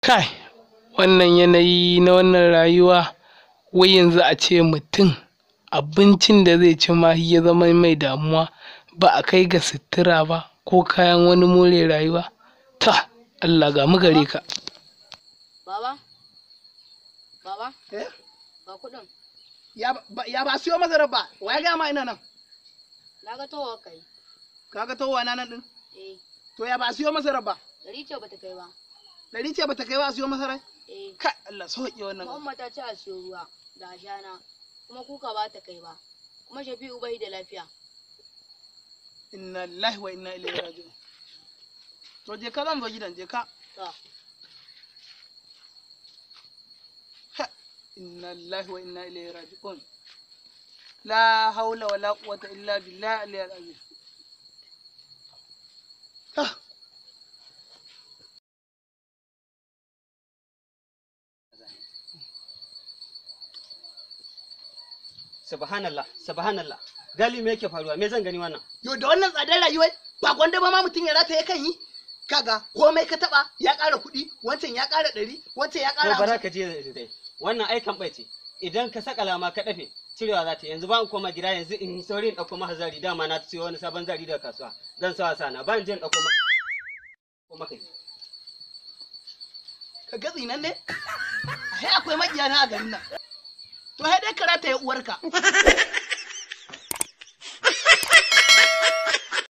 kai wannan yanayi na wannan rayuwa wai yanzu a ce mutum abincin da zai ci ma ya zama mai damuwa ba a kai ga sutura ba ko kayan wani more rayuwa ta Allah ga mu gare ka Baba? Baba? Eh? Ga kuɗin. Ya ba ya ba siyo masarar ba, wa ya gaya ma ina nan? Na ga towa kai. Kaga towa na nan din? Eh, To ya ba siyo masarar ba? ɗari ce bata kai ba. Dari ce bata kai ba a siyo masarar? Eh, Kai Allah sauƙi wannan. kuma umma ta ce a siyo ruwa da ashana. Kuma kuka ba ta kai ba. Kuma Shafi'u bai da lafiya. Inna lillahi wa inna ilaihi raji'un. To je ka zan zo gidan je ka. To, Ha, Inna lillahi wa inna ilaihi raji'un. La haula wa la quwwata illa billah al-aliyyil azim. Ha. subhanallah subhanallah gali me yake faruwa me zan gani wannan Yo da wannan tsadar rayuwar ba gwanda ba ma mutum ya rataye kan yi. Kaga komai ka taba ya ƙara kuɗi, wancan ya ƙara ɗari, wancan ya ko ƙara bara hamsin. ka je dai wannan ai kan ce idan ka saka lama ka dafe cirewa za ta yanzu ba in koma gida yanzu in sauri in dauko maka zari dama na siyo wani sabon zari daga kasuwa zan sa wasa na ba in je in dauko maka ko maka Ka gatsi nan ne? Ai akwai maƙiya na a garin nan. To sai dai ka rataye uwarka.